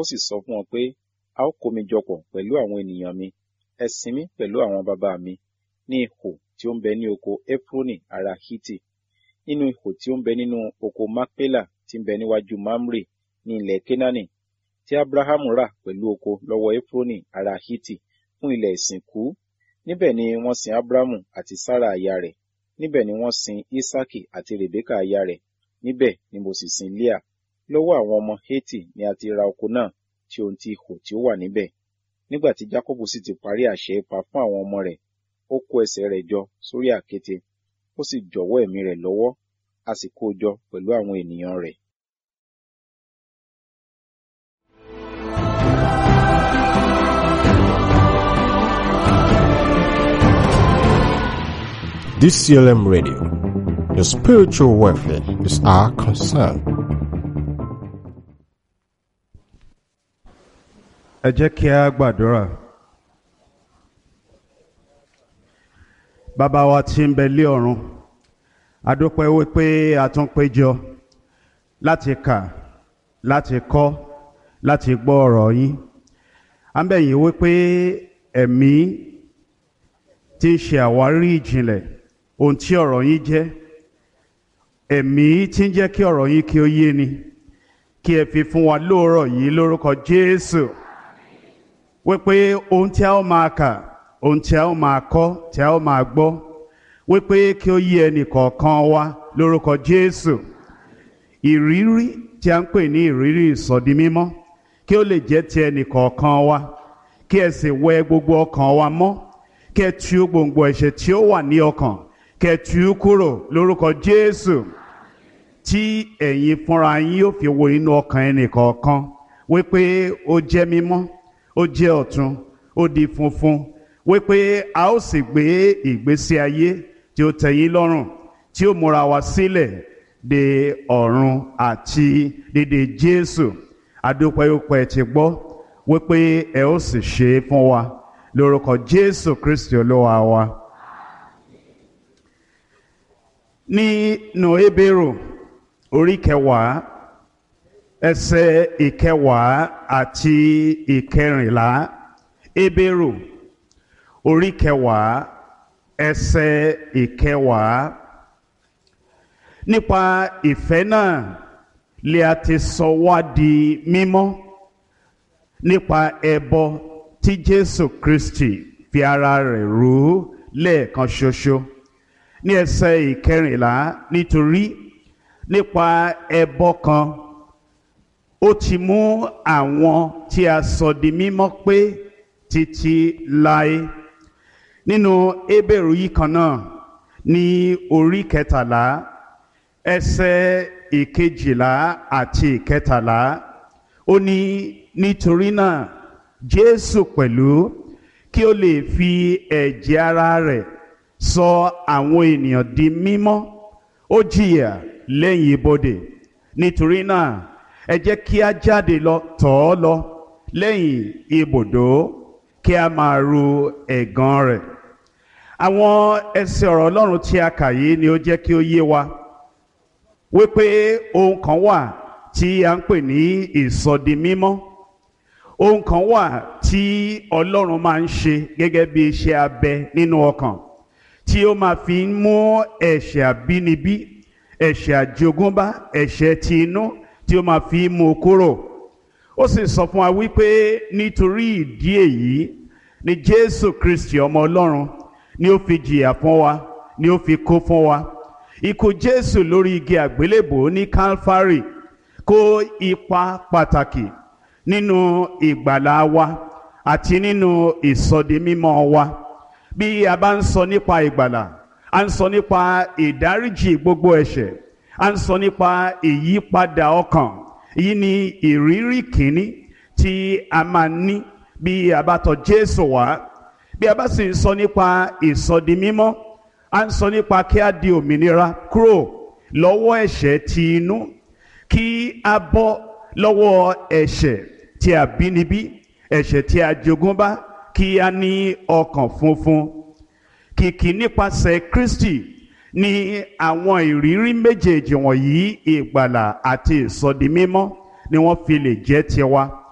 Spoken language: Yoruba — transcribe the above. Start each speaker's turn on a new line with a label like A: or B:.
A: ó sì sọ fún wọn pé a ó kó mi jọpọ̀ pẹ̀lú àwọn ènìyàn mi ẹ sin mí pẹ̀lú àwọn baba mi ní ihò tí ó ń bẹ ní oko efroni ará hiti nínú ihò tí ó ń bẹ nínú oko makpela tí ń bẹ níwájú mamre ní ilẹ̀ kenani tí abrahamu rà pẹ̀lú oko lọ́wọ́ efroni ará hiti fún ilẹ̀ ìsìnkú níbẹ̀ ni wọ́n sin abrahamu àti sara aya rẹ̀ níbẹ̀ ni wọ́n sin isaki àti rebeka aya rẹ̀ níbẹ̀ ni mo sì sin leah lọ́wọ́ àwọn ọmọ heti ni a ti ra oko náà tí ohun ti ihò tí ó wà níbẹ̀ nígbà tí jacobu sì ti parí àṣẹ ipa fún àwọn ọmọ rẹ̀ ó kó ẹsẹ̀ rẹ̀ jọ sórí àkéte ó sì jọ̀wọ́ ẹ̀mí rẹ̀ lọ́wọ́ a sì kó o jọ pẹ̀lú àwọn ènìyàn rẹ̀.
B: DCLM Radio. Your spiritual welfare is our concern.
C: ẹ jẹ́ kí a gbàdúrà. bàbá wa tí ń bẹ lé ọ̀run a dúpẹ́ wípé a tún péjọ láti kà láti kọ́ láti gbọ́ ọ̀rọ̀ yín à ń bẹ̀ yín wípé ẹ̀mí tí ń ṣe àwárí ìjìnlẹ̀ ohun tí ọ̀rọ̀ yín jẹ́ ẹ̀mí tí ń jẹ́ kí ọ̀rọ̀ yín kí ó yé ni kí ẹ fi fún wa lóòrọ̀ yìí lórúkọ Jésù wípé ohun tí a ó máa kà ohun tí a ó máa kọ́ tí a ó máa gbọ́ wípé kí ó yé ẹnì kọ̀ọ̀kan wa lórúkọ Jésù ìrírí tí a ń pè ní ìrírí ìsọdi mímọ́ kí ó lè jẹ́ ti ẹnì kọ̀ọ̀kan wa kí ẹ sì wẹ gbogbo ọkàn wa mọ́ kí ẹ tú gbòǹgbò ẹ̀ṣẹ̀ tí ó wà ní ọkàn kí ẹ tú kúrò lórúkọ Jésù tí ẹ̀yin fúnra yín yóò fi wo inú ọkàn ẹnì kọ̀ọ̀kan wípé ó jẹ́ mímọ́ ó jẹ́ ọ̀tun ó di funfun wípé a ó sì gbé ìgbésí ayé tí ó tẹ́yín lọ́rùn tí ó múra wa sílẹ̀ de ọ̀run àti dédé Jésù adúpẹ́yọpẹ́ ti gbọ́ wípé ẹ ó sì ṣe é fún wa lórúkọ Jésù Kristi olúwa wa. nínú Hébérù orí kẹwàá ẹsẹ̀ ìkẹwàá àti ìkẹrìnlá Hébérù orí kẹwàá ẹsẹ̀ ìkẹwàá nípa ìfẹ́ náà lè a ti sọ wá di mímọ́ nípa ẹbọ tí Jésù Kristi fi ara rẹ̀ rú lẹ́ẹ̀kan ṣoṣo ní ẹsẹ̀ ìkẹrìnlá nítorí nípa ẹbọ kan ó ti mú àwọn tí a sọ di mímọ́ pé títí láé nínú Hébérù yìí kan náà ní orí kẹtàlá ẹsẹ̀ ìkejìlá àti ìkẹtàlá ó ní nítorí náà Jésù pẹ̀lú kí ó lè fi ẹ̀jẹ̀ ara rẹ̀ sọ àwọn ènìyàn di mímọ́ ó jìyà lẹ́yìn ibodè nítorí náà ẹ jẹ́ kí a jáde lọ tọ̀ ọ́ lọ lẹ́yìn ibùdó kí a máa ru ẹ̀gàn rẹ̀ àwọn ẹsẹ̀ ọ̀rọ̀ Ọlọ́run tí a kà yìí ni ó jẹ́ kí ó yé wa wípé ohun kan wà tí a ń pè ní ìsọdi mímọ́ ohun kan wà tí Ọlọ́run máa ń ṣe gẹ́gẹ́ bí iṣẹ́ abẹ nínú ọkàn tí ó máa fi ń mú ẹ̀ṣẹ̀ àbínibí ẹ̀ṣẹ̀ àjogúnbá ẹ̀ṣẹ̀ ti inú tí ó máa fi ń mú kúrò ó sì sọ fún wa wípé nítorí ìdí èyí ni Jésù Kristi ọmọ Ọlọ́run ni ó fi jìyà fún wa ni ó fi kó fún wa ikú Jésù lórí igi àgbélébò ní Calvary kó ipa pàtàkì nínú ìgbàlá wa àti nínú ìsọdimímọ́ wa bí a bá ń sọ nípa ìgbàlà a ń sọ nípa ìdáríjì gbogbo ẹ̀ṣẹ̀ a ń sọ nípa ìyípadà ọkàn èyí ni ìrírí kìíní tí a máa ní bí a bá tọ̀ Jésù wá bí a bá sì ń sọ nípa ìsọdimímọ́ a ń sọ nípa kí a di òmìnira kúrò lọ́wọ́ ẹ̀ṣẹ̀ ti inú kí a bọ́ lọ́wọ́ ẹ̀ṣẹ̀ tí a bínibí ẹ̀ṣẹ̀ tí a jogúnbá kí a ní ọkàn funfun kìkì nípasẹ̀ Kristi ní àwọn ìrírí méjèèjì wọ̀nyí ìgbàlà àti ìsọdimímọ́ ni wọ́n fi lè jẹ́ tiwa